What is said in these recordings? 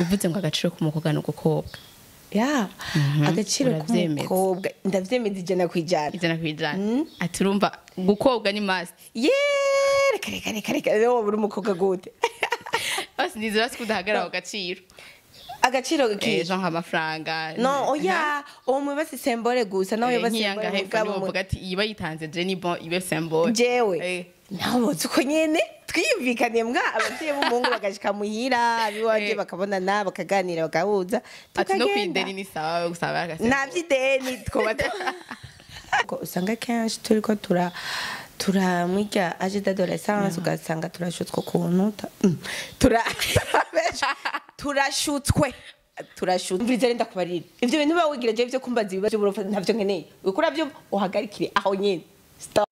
uvuze ngo agaciro k'umukobwa ni ugukobwa ya agaciro uravyemeza. k'umukobwa ndavyemeza ijana ku ijana ijana ku ijana ati urumva gukobwa ni masi yeee reka reka reka reka rero wowe uri umukobwa gute basi nizera ko udahagarara ku gaciro agaciro Eh, kije genre amafaranga no oya uwo mubasi sembore gusa nawe Eh, basi nk'iyanga sembore hepfo niwo uvuga ati iba yitanze je ni bon ibe symbole jewe Eh. nawe uzi uko nyene twiyumvikaniye mbwa abavyeyi b'umuhungu bagashika muhira abiwanje Eh. bakabonana bakaganira bagahuza ati no tukagenda. kwideni ni sawa gusaba agase nta vy'ideni twoba Ko usanga kenshi turiko tura tura mwirya age d'adolescence ugasanga turashutswe ukuntu ta- mm, tura turashutswe turashutswe mviriza renda kubarira ivyo bintu biba wigira je vyo kumbaza ibibazo by'uburofa ntavyo nkeneye ukura vyo uhagarikire aho nyene Stop.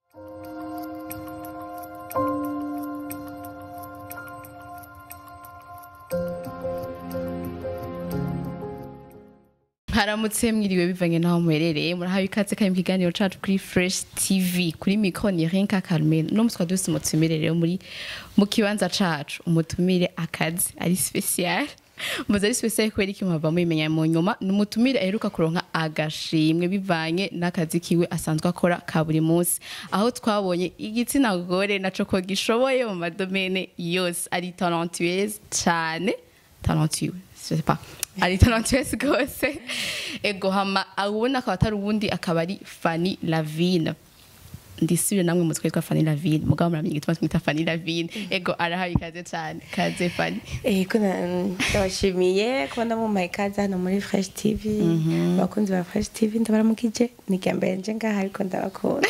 haramutse mwiriwe bivanye n'aho muherereye murahawe ikaze kari mu kiganiro cacu kuri fresh tv kuri mikro ni rinka carmen no mutwa dufise umutumire rero muri mu kibanza cacu umutumire akazi ari special muzi ari special kubera iki muhava mubimenya mu nyuma ni umutumire aheruka kuronka agashimwe bivanye n'akazi kiwe asanzwe akora ka buri munsi aho twabonye igitsina gore naco ko gishoboye mu madomene yose ari talentueuse cane talentueux je sais pas ari talentueuse rwose ego hama ubona akaba atari uwundi akaba ari Fanny Lavine ndisubire namwe mutwe witwa Fanny Lavine mugabo muramenya igituma twita Fanny Lavine ego arahaye ikaze cane kaze Fanny Eh, ko na- ndabashimiye kuba ndamumaye ikaze hano muri fresh tv abakunzi ba fresh tv ndabaramukije ni irya mbere nje ngaha ariko ndabakunda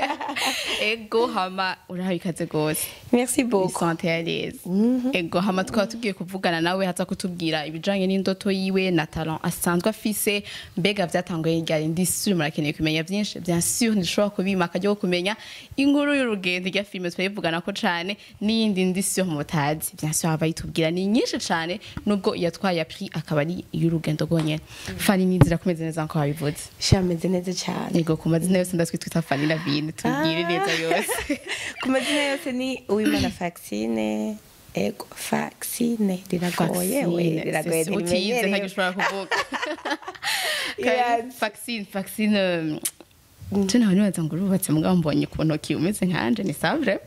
ego hama urahaye ikaze rwose merci beaucoup sante ya neza ego hama tukaba tugiye kuvugana nawe haza kutubwira ibijanye n'indoto yiwe na talent asanzwe afise mbega vyatanguye ryari ndisuri murakeneye kumenya vyinshi bien sûr ndishobora kubima akaryo ko kumenya inkuru y'urugendo rya filime twayivugana ko cane n'iyindi ndisi yo mutazi bien sûr aba yitubwira ni nyinshi cane nubwo yatwaye appris akaba ari y'urugendo rwonyene Fanny nizira kumeze neza nko wabivuze shameze neza cyane ego ku mazina yose ndatwe twita Fanny Lavine tubwire neza yose ku mazina yose ni uwimana vaccine ego vaccine riragoye we riragoye utize ntirimenyereye ntagishobora kuvuga Yes. vaccine vaccine je nawe nibaza ngo urubatse mugabo mbonye ku ntoki umeze nkanje ni savre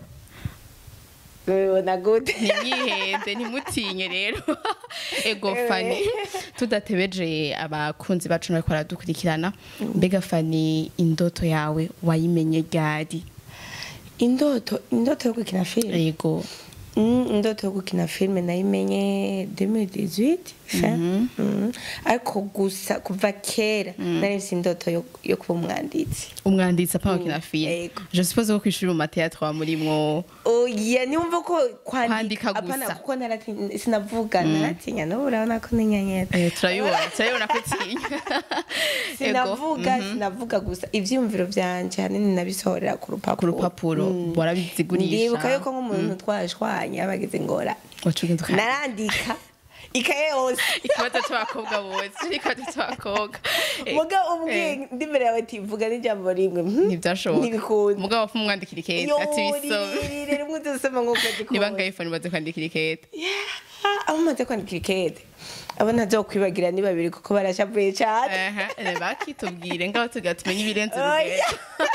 ubibona gute ntimwihende ntimutinye rero ego fani tudatebeje abakunzi bacu bariko baradukurikirana mbega fani indoto yawe wayimenye ryari indoto indoto yo gukina filime ego Mm, indoto yo gukina filime nayimenye 2018 fin Mm. ariko gusa kuva kera nari mfise indoto yo- yo kuba umwanditsi umwanditsi apanga gukina filime Ego. je suppose ko kwishuri mu mateatre wa murimwo oya niwumva ko Kwandika kwandika gusa. apana kuko naratinya sinavuga naratinya n'ubu urabona ko ninyanyera Eh, turabibona turabibona ko utinya sinavuga sinavuga gusa ivyiyumviro vyanje hanini nabisohorera ku ku rupapuro rupapuro warabizigurisha ndibuka yuko nk'umuntu twashwanye abagize ngora wacugenda ukaya narandika ikaye yose ikibazo c'abakobwa bose ikibazo c'abakobwa Eh, muga ubwiye eh, ndi imbere yawe tivuga n'ijambo rimwe hmm? ntivyashoboka ntibikunda mugabo wapfa umwandikira ikete ati bisome yoririre rimwe udusoma nk'uko niba ngayifoni baze kwandikira ikete abo maze kwandika ikete abo ntazokwibagira ni babiri kuko barashavuye cane Aha, eh, bakitubwire ngaho tugira tumenye ibirenze Oya. urugero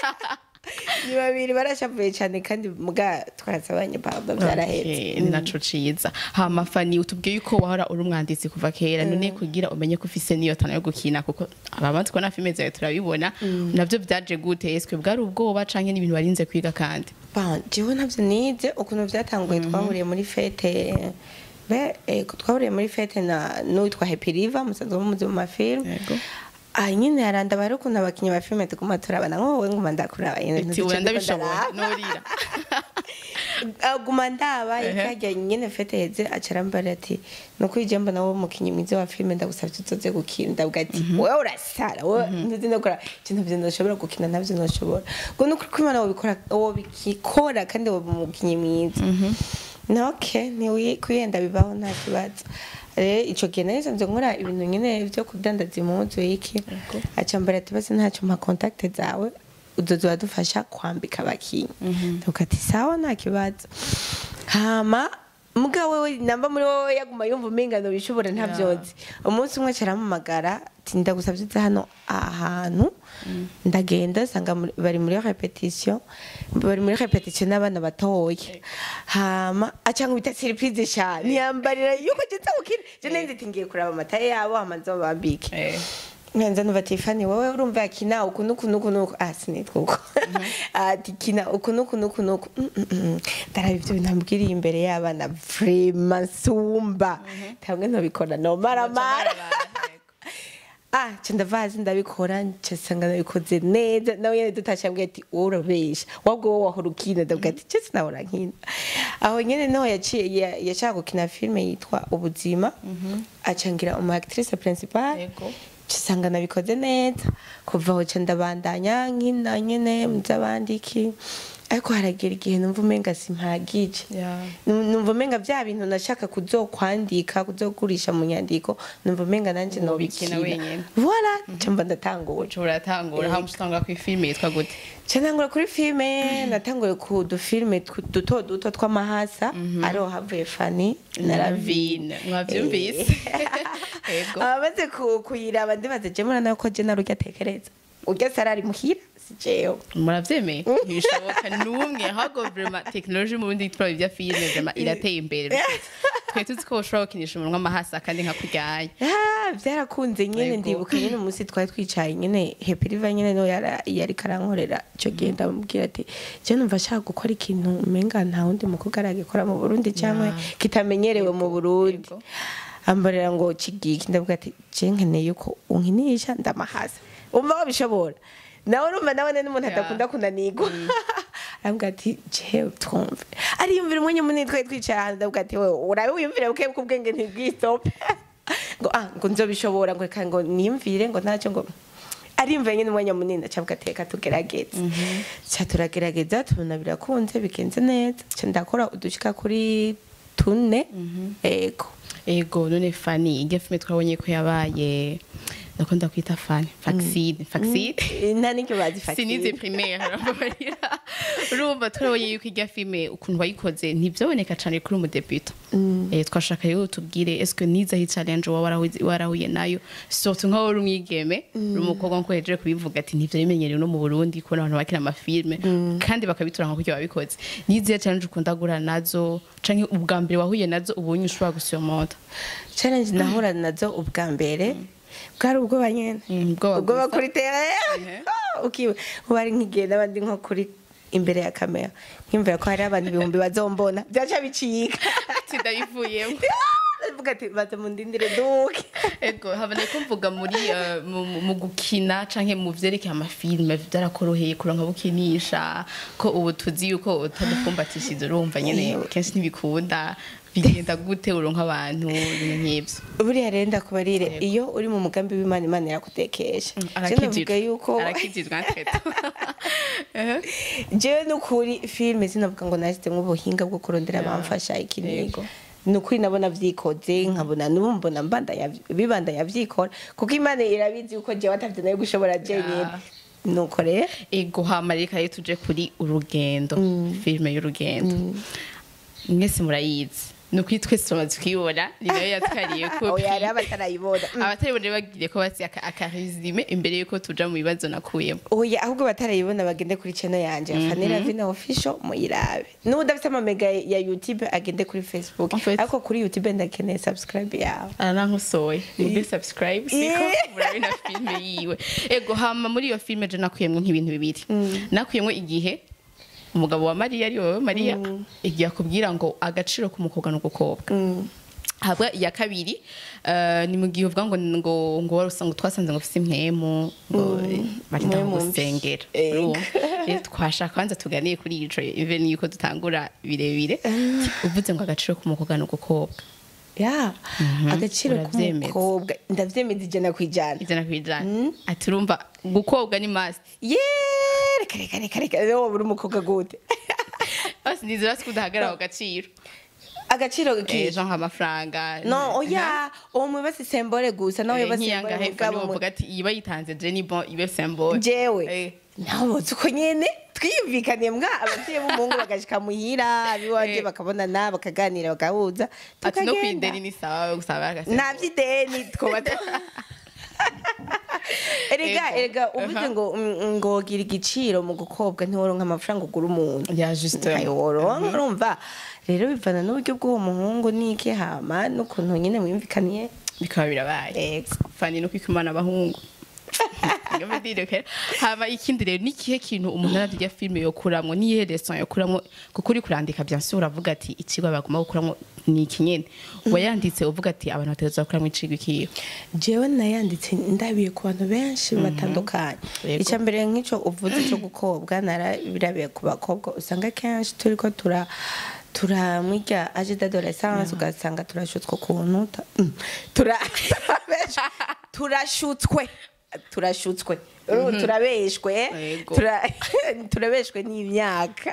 ni babiri barashavuye cane kandi muga twasabanye pamba vyarahetse Okay, ni naco ciza hama fani utubwiye yuko wahora uri umwanditsi kuva kera none kugira umenye ko ufise niyo tana yo gukina kuko ababanzi ko na filime zawe turabibona navyo vyaje gute eswe bwari ubwoba canke n'ibintu warinze kwiga kandi Ba, jewe navyo nize ukuntu vyatanguye twahuriye muri fete be ego twahuriye muri fete na n'uwitwa Happy River musanzwe mumuzi mu mafilme Yego. ah nyine yarandaba rero ukuntu abakinyi ba filme tuguma turabana nko wowe nguma ndakuraba nyine ati ntuduce oya ndiko ndabishoboye ndaraba. norira aguma ndaba Ehe. ikajya nyine fete heze acarambara ati nuko ije mbona wowe umukinyi mwiza wa filme ndagusavye uzoze gukina ndavuga ati wowe urasara wowe ntuzi ndakora ikintu vyo ndoshobora gukina navyo ndoshobora ngo nuko ko imana wobikora wobikora kandi wowe umukinyi mwiza na okay ni kwiyenda bibaho nta kibazo rero ico gihe nahise nze nkora ibintu nyine vyo kudandaza impuzu iki acambara ati basi ntacyo mpa contact zawe uzoza uradufasha kwambika abakinyi ndavuga ati sawa nta kibazo hama mugabo we namba muri wowe yaguma yumva umengano bishobora ntabyozi umunsi umwe carampamagara ati ndagusavye uze hano ahantu ndagenda sanga muri- bari muri repetition bari muri repetition n'abana batoya hama acanga bita surprise cyane ntiyambarira yuko ngenza gukina je nari nzi ngiye kuraba amataye yabo hama nzobambike Eh. nkanza numva tifani wowe urumva yakina uku nuku nuku nuku ah sinitwa uko ati kina uku nuku nuku nuku Mm, mm, mm. ndaraba ivyo bintu ambwiriye imbere y'abana vrema nsumba ntabwo ntobikora nomaramara ah nca ndava hasi ndabikora nca sanga nabikoze neza nawe nyene dutashe ambwiye ati wowe urabesha wabwo wowe wahora ukina ndavuga ati je sinahora nkina aho nyene niho yaciye ya- yashaka gukina filime yitwa ubuzima acangira umu actrice principale Yego. cisanga nabikoze neza kuva aho ca ndabandanya nkina nyene muzabandiki ariko haragera igihe numva umenga simpagije Yeah. Nu- numva umenga vya bintu nashaka kuzokwandika kuzogurisha mu nyandiko numva umenga nanje Wobikina nobikina wenyene. voilà ca mba ndatangura uca uratangura hama usanga ku ifilime yitwa gute ca ntangura kuri filime natanguye ku dufilime tw- duto duto tw'amahasa ariho havuye fani na ravine Ravine. Mwavyumvise? Yego. abamaze ku- kuyiraba ndibaza je murana ko je narurya atekereza urya sarari muhira si jewe muravyemeye ntibishoboka n'umwe ahubwo vrema tekinoloji mu bindi turaba ibya filime vrema irateye imbere twe tuzi ko ushobora gukinisha umunwa amahasa kandi nka kuryaye Ah, byarakunze nyene Yego. ndibuka nyene umunsi twari twicaye nyene hepiriva nyene no yara- yari karankorera ico gihe ndamubwira ati je numva ashaka gukora ikintu umenga nta wundi mukobwa aragikora mu burundi cyangwa Yeah. kitamenyerewe mu burundi Yego. ambarira ngo kigiki ndavuga ati je nkeneye yuko unkinisha ndamahasa umva wabishobora nawe urumva nawe ni n'umuntu Yeah. adakunda kunanirwa aravuga ati jewe twumve ariyumvira umwanya munini twari twicaye ahantu ndavuga ati wewe urabe wiyumvire buke ko ubwenge ntibwistope ngo ah ngo nzobishobora ngo reka ngo niyumvire ngo ntacyo ngo ariyumvira nyine umwanya munini acavuga ati reka tugerageze ca turagerageza tubona birakunze bigenze neza ca ndakora udushika kuri tune ego ego none fani iryo filime twabonye ko yabaye ndakunda kwita fani vaccine vaccine nta n'icyo bazifatiye sinize primaire arababarira urumva turabonye yuko irya filime ukuntu wayikoze ntibyaboneka cyane kuri umudebuta eh twashaka rero tubwire eske niza hi challenge waba warahuye- warahuye nayo surtout nkaho uri umwigeme uri umukobwa nko hejeje kubivuga ati ntivyo bimenyerewe no mu Burundi kubona abantu bakina amafilme kandi bakabitura nka kuryo babikoze nizihe challenge ukunda guhura nazo canke ubwa mbere wahuye nazo ubonye ushobora gusurmonta challenge nahura nazo ubwa mbere bwari ubwoba nyene Mm, ubwoba ubwoba gusa. kuri tere ukiwe ubu ari nk'igihe n'abandi nko kuri imbere ya kamera nkimvira ko hari abantu ibihumbi bazombona byaca bicika sindabivuyemo ndavuga ati baza mundindire duke ego habone ko mvuga muri eh, mu- mu- mu gukina canke mu vyerekeye amafilme vyarakoroheye kuronka bukinisha ko ubu tuzi yuko utadufumbatishije urumva nyene kenshi ntibikunda bigenda gute uronka abantu ibintu nk'ivyo buriya rero ndakubarire iyo uri mu mugambi w'imana imana irakutekesha Je ndavuga yuko arakijijwe ntweto jewe nukuri filime sinavuga ngo nashyize nk'ubuhinga bwo kurondera abamfasha iki n'iki Yego. ni ukuri nabona vyikoze nkabona n'ubu mbona mbandanya bibandanya vyikora kuko imana irabizi yuko jewe atavyo nayo gushobora jenyine Yeah. nuko rero ego hama reka rero tuje kuri urugendo filime y'urugendo mwese murayizi ni ukuri twese tumaze kuyibona ni nayo yatwariye ko oya hariho abatarayibona Mm. abataribone bagiriye ko basi aka- akarizime imbere yuko tuja mu bibazo nakuyemo oya ahubwo batarayibona bagende kuri channel yanje fanira vina official muyirabe n'ubu udafite amamega ya youtube agende kuri facebook En fait- ariko kuri youtube ndakeneye subscribe yawe aranankusoye mube subscribe siko Yeah. murabona filime yiwe ego hama muri iyo filime je nakuyemwo nk'ibintu bibiri nakuyemwo igihe umugabo wa mariya ari wowe mariya igihe akubwira ngo agaciro k'umukobwa n'ugukobwa habwa iya kabiri eh, ni mu gihe uvuga ngo ngo ngo wari usanga twasanze ngo ufite impwemu ngo barinda Impwemu mbi. gusengera Ego. urumva? rero twashaka kwanza tuganiye kuri ico even yuko dutangura birebire uvuze ngo agaciro k'umukobwa n'ugukobwa ya agaciro uravyemeza. k'umukobwa ndavyemeza ijana ku ijana ijana ku ijana ati urumva gukobwa ni masi ye reka reka reka reka rero wowe uri umukobwa gute basi nizera ko udahagarara ako gaciro agaciro Eh, kije genre nk'amafaranga no oya uwo mubasi sembole gusa nawe Eh, yaba nk'iyanga sembole hefa mugabo niwo mu- mvuga ati iba yitanze je ni bon ibe symbole jewe Eh. naho boze uko nyene twiyumvikaniye mbwa abavyeyi b'umuhungu bagashika muhira abiwanje Eh. bakabonana bakaganira bagahuza ati no tukagenda. kwideni ni sawa gusaba agasema nta vy'ideni twoba erega Ego. erega uvuze Aha. ngo mm, ngo gira igiciro mu gukobwa ntiworonka amafaranga ugura umuntu ya juste ntayoronka urumva rero bivana n'uburyo bw'uwo muhungu n'iki hama n'ukuntu nyine mwumvikaniye bikaba birabaye Ego. fani no kwikimana abahungu Ngombe dire kera haba ikindi rero nikihe kintu umuntu aravye filme yokuramwo niyihe lesson yokuramwo kuko uri kurandika bien sûr uravuga ati ikigwa bagomba gukuramwo ni iki nyene wayanditse uvuga ati abantu bategerezwa gukuramwo icigwa ikihe jewe nayanditse ndabiye ku bantu benshi batandukanye Yego. icya mbere nk'icyo uvuze cyo gukobwa narabirabiye ku bakobwa usanga kenshi turi ko tura turamwirya aje d'adolescence ugasanga turashutswe ukuntu ta- mm, tura- turashutswe turashutswe Urumva, turabeshwe Yego. tura- turabeshwe n'imyaka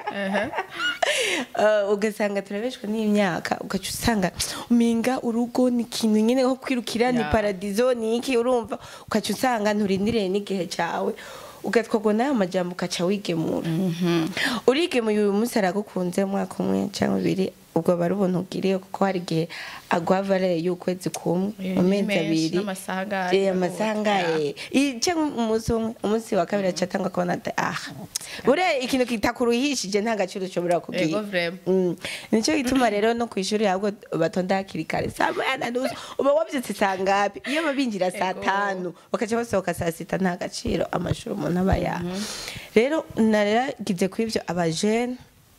Uh, ugasanga turabeshwe n'imyaka ugaca usanga uminga urugo ni ikintu nyine nko kwirukira ni Yeah. paradizo ni iki urumva ugaca usanga nturindiriye n'igihe cyawe ugatwagwa n'ayo majambo ugaca wigemura urigemuye uyu munsi aragukunze umwaka umwe cyangwa ibiri ubwo bari ubuntu ugiriye kuko hari igihe agwa valere y'ukwezi kumwe Eh, mu ni mezi menshi, abiri n'amasaha angahe, Eh, amasaha angahe I- cyangwa umunsi umwe umunsi wa kabiri aca atanga kubona ati ah buriya ikintu kitakuruhishije nta gaciro ushobora Ego, kugira vraiment. Mm. nicyo gituma rero no ku ishuri ahubwo batonda hakiri kare saa moya na nusu uba wabyutse saa ngapi iyo babinjira saa Ego. tanu bakaca basohoka saa sita nta gaciro amashuri umuntu aba yaha rero naragize kuri ibyo abajene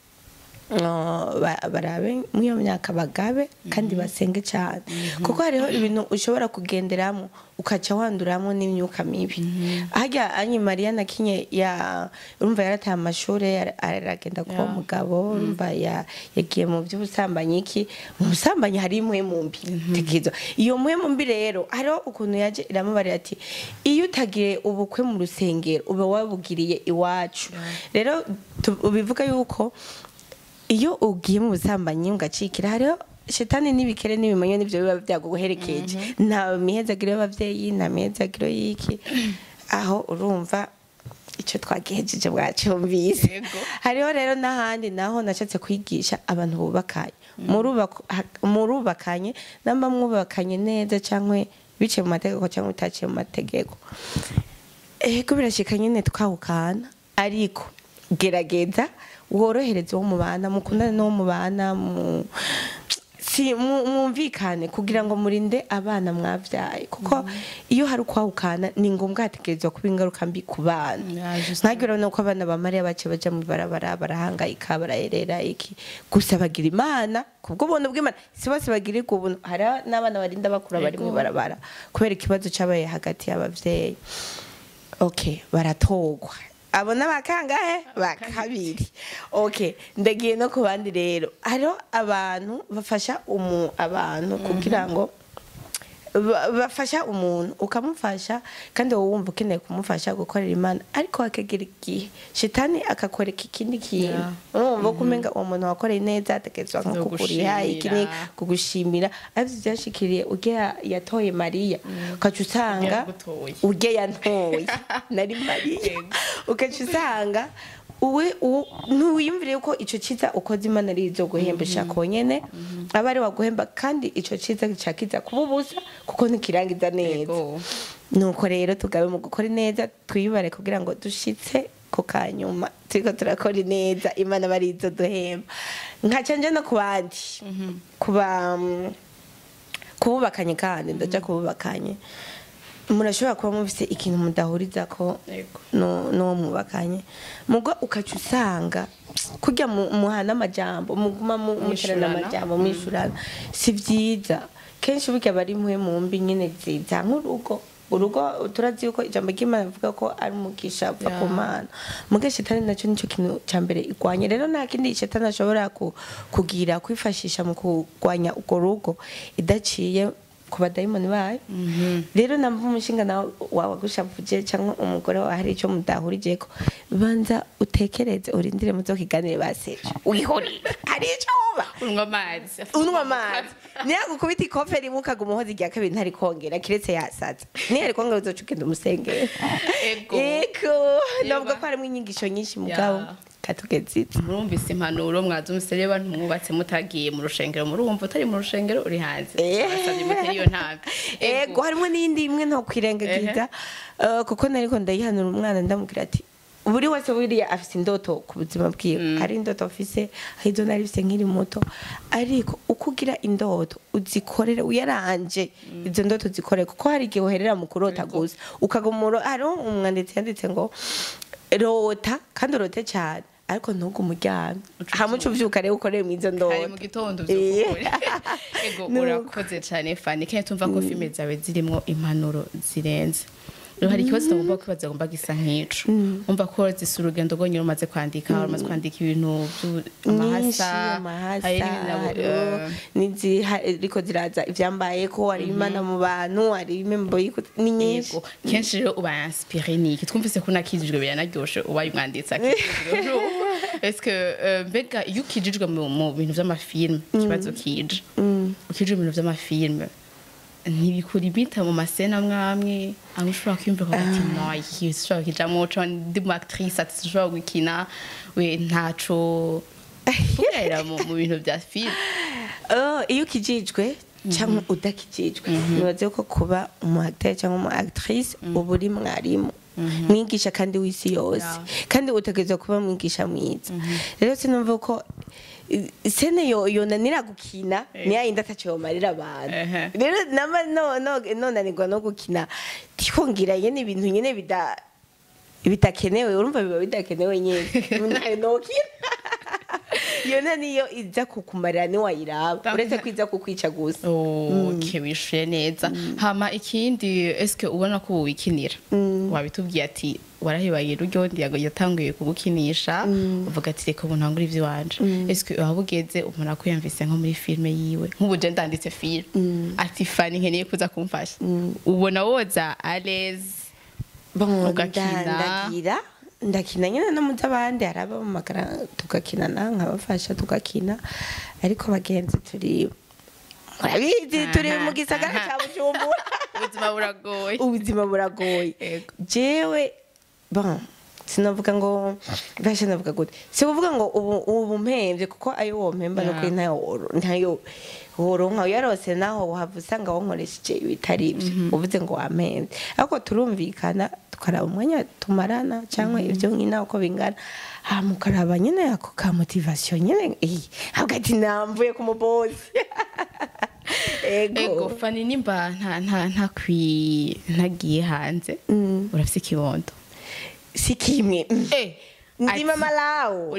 uh, ba- barabe muri iyo myaka bagabe kandi basenge cyane kuko hariho ibintu ushobora kugenderamo ukaca wanduramo n'imyuka mibi harya anyi mariya na kinye ya urumva yarataye amashuri yara- aragenda kuba Yeah. umugabo urumva ya- yagiye mu by'ubusambanyi iki mu busambanyi hari imwe mu mbi tekereza iyo mwe mu mbi rero hariho ukuntu yaje iramubarira ati iyo utagiye ubukwe mu rusengero uba wabugiriye iwacu rero tu- bivuga yuko iyo ugiye mu busambanyi ugacikira hariho shetani n'ibikere n'ibimonyo nibyo biba byaguherekeje nta mihezagiro y'ababyeyi nta mihezagiro y'iki aho urumva icyo twagihejeje bwacyumvise Yego. hariho rero n'ahandi naho nashatse kwigisha abantu bubakanye Murubako- ha- murubakanye namba mwubakanye neza cyangwa biciye mu mategeko cyangwa bitaciye mu mategeko ego birashika nyine twawukana ariko gerageza worohereze uwo mubana mukundane n'uwo mubana mu si mu- mwumvikane kugira ngo murinde abana mwabyaye kuko iyo hari ukwawukana ni ngombwa hategerezwa kuba ingaruka mbi ku bana Yeah, just- nkagira nuko abana ba mariya bace baja mu barabara barahangayika barayerera iki gusa bagira imana kubwo buntu bw'imana si bose bagirirwa ubuntu hari n'abana barinda bakura bari mu Ego. barabara kubera ikibazo cyabaye hagati y'abavyeyi okay baratogwa abo n'abakangahe ba kabiri okay ndagiye no ku bandi rero hariho abantu bafasha umu abantu kugira ngo ba- bafasha umuntu ukamufasha kandi wowe wumva ukeneye kumufasha gukorera imana ariko hakagera igihe shitani akakwereka ikindi kintu Yeah. urumva ko umenga uwo muntu wakoreye neza ategerezwa nko No kukuriha iki ni gushimira. kugushimira ariko byashikiriye urya yatoye mariya ukaca usanga Yaragutoye. urya yantoye nari mariya Yego. ukaca usanga uwe uwo- ntiwiyumvire ko icyo cyiza ukoze imana ari izo guhembesha konyene aba ari waguhemba kandi icyo cyiza cyakiza kuba ubusa kuko ntikirangiza neza Yego. nuko rero tugabe mu gukora neza twiyubare kugira ngo dushitse ku kanyuma turiko turakora neza imana aba ari izo duhemba nkaca nje no ku bandi kuba kububakanye kandi ndaja kububakanye murashobora kuba mufise ikintu mudahuriza ko Yego. no- n'uwo mwubakanye mugo ukaca usanga kurya mu- muhana amajambo muguma mu- muterana Mwishurana. amajambo mwishurana si vyiza kenshi burya bari mwe mu mbi nyene ziza nk'urugo urugo turazi yuko ijambo ry'imana rivuga ko ari umugisha uva ku Yeah. mana muga shetani nacyo nicyo kintu cya mbere igwanya rero nta kindi shetani ashobora ku- kugira kwifashisha mu kurwanya urwo rugo idaciye ku badayimoni bayo rero namba umushinga nawe wawe agushavuje cyangwa umugore wawe hari icyo mudahurijeko banza utekereze urindire muzokiganire baseje wihorere hari icyo wuba unywa amazi unywa amazi niyagukubita ikofe rimwe ukaguma uhoza irya kabiri ntari kongera kiretse yasaza niyo ari kongera uzoca ugenda umusengera Ego. ego ego navuga ko harimo inyigisho nyinshi mugabo Ya. katugeze murumvise impanuro mwazumvise reba ntumwubatse mutagiye mu rushengero murumva utari mu rushengero uri hanze Eh. basabye muteri iyo ntabwo ego harimo n'iyindi imwe ntokwirengagiza Eh, kuko nariko ndayihanura umwana ndamubwira ati buri wese buriya afise indoto ku buzima bwiwe hari indoto afise hari izo nari mfise nkiri muto ariko uko ugira indoto uzikorere uyaranje izo ndoto uzikorere kuko hari igihe uherera mu kurota gusa ukagumuro hariho umwanditsi yanditse ngo rota kandi urote cyane ariko ntugume uryamye Uca hamwe uca uvyuka rero ukorere mu izo ndoto kare mu gitondo Eh. by'ukuri ego Nuko. urakoze cyane fani kandi tumva ko filime zawe zirimo impanuro zirenze rero hari ikibazo utagomba kwibaza agomba gisa nk'ico umva ko zisa urugendo rwonyine umaze kwandika umaze kwandika ibintu nyinshi by'amahasa amahasa hari n'ibinabo, hariho eh, n'iziriko ziraza ivyambaye ko hari imana mu bantu hari imembo y'iko- ni nyinshi Yego. kenshi rero uba inspiré niki twumvise ko unakijijwe biranaryoshe ubaye umwanditsi akijijwe eske euh, mbega iyo ukijijwe mu mu bintu vy'amafilme ikibazo kije ukijijwe mu bintu vy'amafilme ntibikura ibita mu masena amwamwe amwe ushobora kwiyumva ukavuga ati no iki ushobora kujamwo co ndi mu actrice ati ushobora gukina we ntaco ugarira mu mu bintu vya filme Oh, iyo ukijijwe cyangwa udakijijwe nibaze ko kuba umu acteur cyangwa umu actrice uba uri mwarimu mwigisha kandi w'isi yose Yeah. kandi utegerezwa kuba mwigisha mwiza rero sinumva ko i- sene yo yonanira gukina Eh. niya yindi ataco yomarira abantu Ehe. rero nama no no nonanirwa no gukina twongira nyene ibintu nyene bida bitakenewe urumva biba bidakenewe nyene ntayo nokina iyo nta niyo iza kukumarira niwayiraba uretse ko iza kukwica gusa Okay, wishuye neza hama ikindi eske ubona ko wikinira wabitubwiye ati warahibaye ruryondi yatanguye kugukinisha uvuga ati reka ubu ntangure ivy'iwanje eske waba ugeze umuntu akwiyumvise nko muri filime yiwe nk'ubu je ndanditse filime ati fani nkeneye kuza kumfasha ubona woza aleze Bon, Ugakina. nda- ndagira ndakina nyine no mu z'abandi hari abamagara tugakinana nkabafasha tugakina ariko bagenzi turi murabizi turi Aha, mu gisagara aha. cya bujumbura ubuzima buragoye ubuzima buragoye Yego. jewe bon sinavuga ngo basha navuga gute si kuvuga ngo ubu ubu mpemvye kuko ayo wo mpemba no Yeah. kuri ntayo woro- ntayo woronka yarose naho wahava usanga wankoresheje ibitari ibyo uvuze ngo wampemvye ariko turumvikana tukaraba umwanya tumarana cyangwa ibyo nkina uko bingana hama ukaraba nyine ako ka motivation nyine eh, hagati namvuye ku mubosi ego ego fani nimba nta nta nta kwi ntagiye hanze urafise ikibondo si kimwe eh ndi ati- mama lawo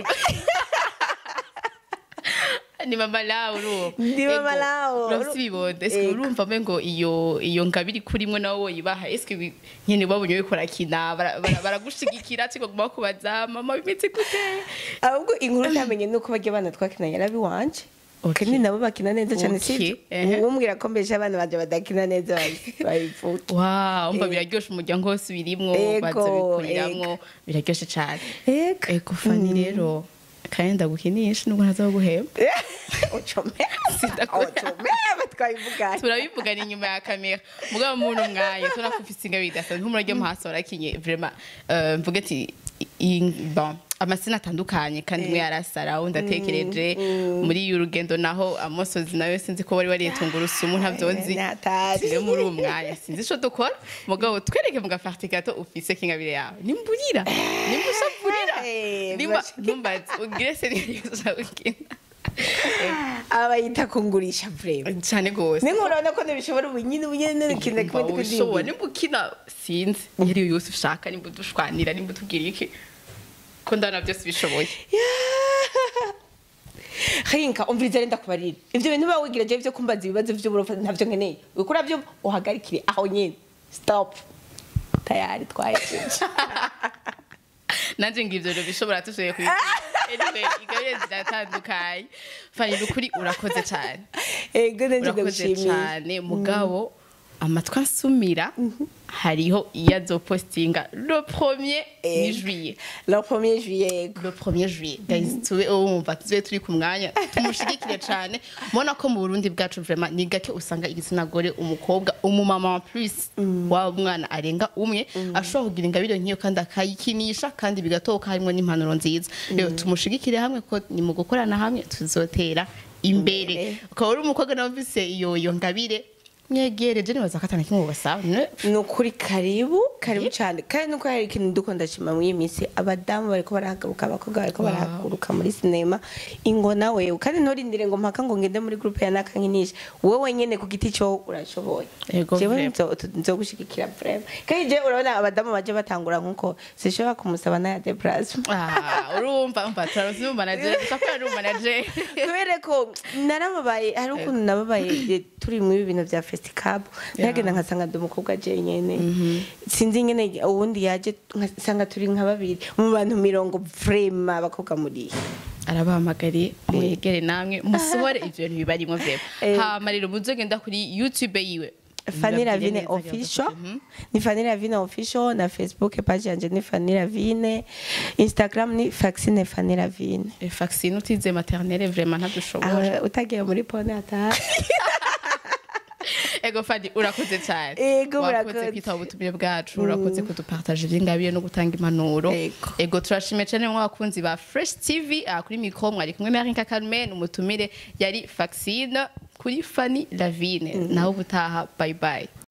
ni mama lawe urumva Ni mama Ego, Lawe. urafise ibibondo eske Ego. urumva mbe ngo iyo iyo ngabiri kurimwo nawe woyibaha eske ibi- nyene babonye uriko urakina bara- bara- baragushigikira cyangwa guma kubaza mama bimeze gute ahubwo inkuru ntamenye nuko bajya abana twakina yarabi wanje Okay. kandi nabo bakina neza cyane Okay, si ehe. umbwira ko mbesha abana banje badakina neza babivuga wow umva Ego. biraryoshe umuryango wose ubirimwo Ego, baza bikuriramwo biraryoshe cane ego ego fani rero kandi ndagukinisha nubwo ntaza guhemba ucomera Sindakora. ucomera twabivuganye turabivugana inyuma ya kamera mugabo muntu mwanya tubona ko ufise ingabire idasanzwe nk'umurage mu hasi warakinye vraiment euh, mvuge ati i- bon amasina atandukanye kandi umwe yarasara undi atekereje muri iyo urugendo naho amosozi nawe sinzi ko wari waritunga urusumu ntabyo nzi Natari. rero muri uwo mwanya sinzi ico dukora mugabo twereke mu gafarti gato ufise k'ingabire yawe nimburira nimushavurira Eh, nimba bash- ntumbaze ugire serivisi ukina abayita kungurisha vrema cyane gose nimwe urabona ko ntibishobora ubunyine ubunyine n'ikintu kimwe Umva ubishobora tukudimba nimba ukina sinzi iyo ari yo yose ushaka nimba udushwanira nimba utubwira iki ko ndabona byose bishoboye hinka umviriza renda kubarira ivyo bintu biba wigira je vyo kumbaza ibibazo vy'uburofa ntavyo nkeneye ukura vyo uhagarikire aho nyene stop tayari twahejeje nanjye ngo ibyo bintu bishobora tushoboye kubikora anyway ingabire ziratandukanye fani ni ukuri urakoze cyane ego nanje urakoze ndagushimiye cyane mugabo amatwi ansumira hariho iyo azopostinga le premier ni juillet le premier juillet le premier juillet guys tube wumva tube turi ku mwanya tumushigikire cyane mubona ko mu burundi bwacu vraiment ni gake usanga igitsina gore umukobwa umumama en plus wa mwana arenga umwe ashobora kugira ingabire nk'iyo kandi akayikinisha kandi bigatoka harimo n'impanuro nziza rero tumushigikire hamwe ko ni mu gukorana hamwe tuzotera imbere Imbere. ukaba uri umukobwa nawe ufise iyo iyo ngabire mwegereje nibaza ko atana kimwe basaba ni ukuri karibu karibu cyane kandi nuko hari ikintu dukunda shima muri iyi minsi abadamu bariko barahaguruka abakobwa bariko Wow. barahaguruka muri sinema ingo nawe kandi nturindire ngo mpaka ngo ngende muri groupe ya nakankinisha wowe nyene ku giti cyo urashoboye Ego, jewe vraiment. nzo- nzogushigikira vraiment kandi je urabona abadamu baje batangura nkuko sishobora kumusaba na ya deplase Ah, urumva umva turaruzi umanager ushaka ari umanager kubera ko narababaye hari ukuntu nababaye eh, turi muri ibi bintu bya festicab ntagenda nkasanga ndi umukobwa jenyene sinzi nyene uwundi yaje nkasanga turi nka babiri mu bantu mirongo vrema abakobwa muri arabahamagariye mwegere namwe musohore ivyo bintu bibarimo vyema Eh. hama rero muzogenda kuri youtube yiwe Fanny Murabwire Ravine neza official Mhm. ni Fanny Ravine official na Facebook page yanje ni Fanny Ravine Instagram ni Faxine Fanny Ravine Eh, vaccine utize maternelle vraiment ntadushobora aho utagiye muri pone ataha ego fadi urakoze cyane Ego, wakoze murakoze. kwitaba ubutumire bwacu urakoze kudupartaje ivy'ingabire no gutanga impanuro Ego. ego turashimiye cyane mwe abakunzi ba fresh tv aha kuri mikro mwari kumwe na rinka carmen umutumire yari vaccine kuri fanny lavine nawe ubutaha bye bye